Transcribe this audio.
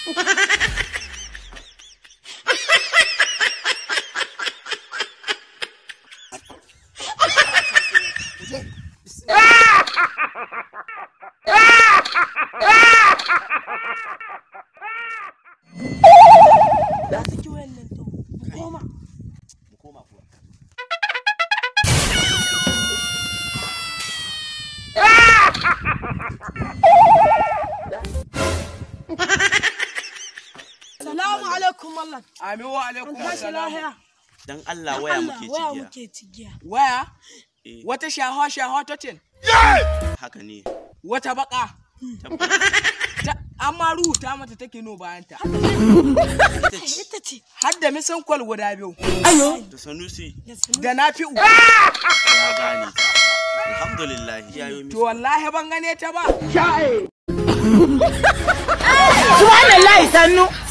Da saki wayan nan to. Koma. mu koma kuwa Salamu alaikum mallam. Amin wa alaikum An tashi assalam. lahiya. dan Allah waya Allah, muke waya cigiya muke cigiya. Waya? Eh. Wata shaha shaha totin. haka ne Wata baka. tabbas Ta, amma rubuta mata take no bayanta. ita ce Ita ce. Har da misan kwal guda biyu. da sanusi Da sanu. Da na fi ya gane ta alhamdulillah ya yi To wallahi ban gane ta ba. subhanallahi sannu